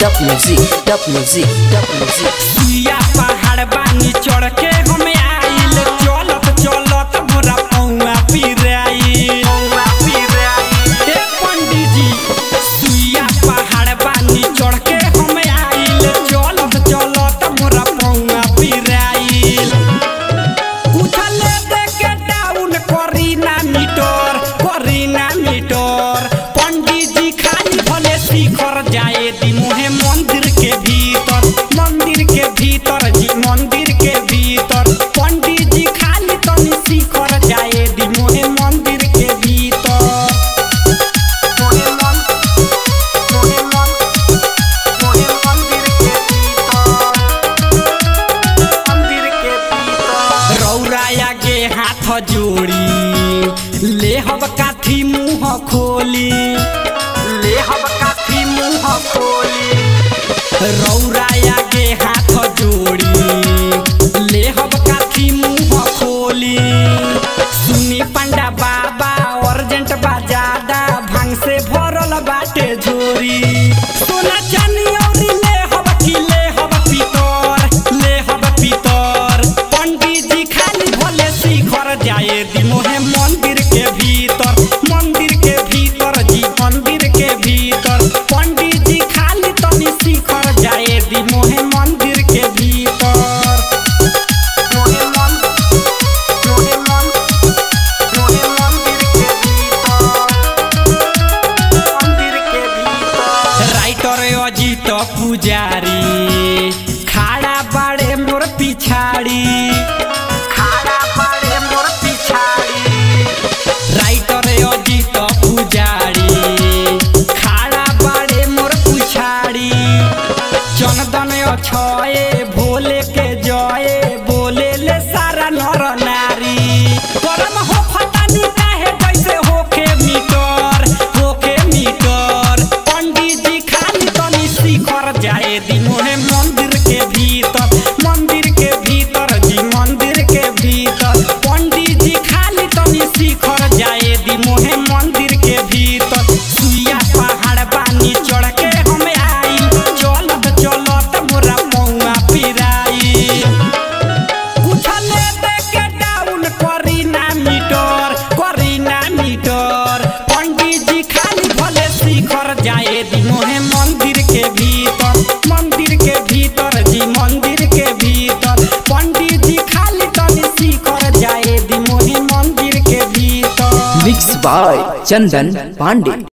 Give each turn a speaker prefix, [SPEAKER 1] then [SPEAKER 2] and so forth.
[SPEAKER 1] top music, top music, top music.
[SPEAKER 2] सुइया पहाड़ बानी चढ़ के हम आइल चलत चलत मोरा पौआ पिराई पौआ पिराई ए पंडित जी सुइया पहाड़ बानी चढ़ के हम आइल चलत चलत मोरा पौआ पिराई उछले दे के डाउन करी ना मीटर करी ना मीटर पंडित जी खाली भले शिखर जाए दी मुहे मंदिर के भीतर मंदिर के भीतर जी मंदिर के भीतर पंडित जी खाली तनी शिखर जाए दी मुहे मंदिर के भीतर मोहे मन मोहे मन मोहे मंदिर के भीतर मंदिर के भीतर रौराया के हाथ जोड़ी ले हब काथी मुंह खोली ले हब काथी मुंह खोली रौराया के हाथ जोड़ी ले हब काथी मुंह खोली सुनी पंडा बाबा अर्जेंट बाजादा भांग से भरल बाटे झोरी सोना चानी औरी ले हब की ले हब पीतर ले हब पीतर पंडित जी खाली भले शिखर जाए दी मोहे मंदिर के भीतर मंदिर के भीतर जी मंदिर के भीतर पंडित जी खाली तनी शिखर जाए दी मोहे मंदिर के भीतर मोहे मन मोहे मन मोहे मंदिर के भीतर मंदिर के भीतर राइटर अजित पुजारी खाड़ा बाड़े मोर पिछाड़ी खाड़ा बाड़े मोर पिछाड़ी राइटर अजित पुजारी खाड़ा बाड़े मोर पिछाड़ी चंदन अछये भोले के जये बोले ले सारा नर नारी करम हो फटानी काहे जैसे होके मीटर होके मीटर पंडित जी खाली तनी शिखर जाए दी मोहे मंदिर के भीतर मंदिर के भीतर जी मंदिर के भीतर पंडित जी खाली तनी शिखर जाए दी मोहे मंदिर के भीतर सुइया पहाड़ बानी चढ़ के हम आई चलत चलत मोरा पौआ पिराई उछले दे के डाउन करी ना मीटर करी ना मीटर पंडित जी खाली भले शिखर जाए दी मोहे मंदिर के भीतर मंदिर के भीतर जी मंदिर के भीतर पंडित जी खाली तनी शिखर जाए दी मोहे मंदिर के भीतर
[SPEAKER 1] Mixed by Chandan Pandey.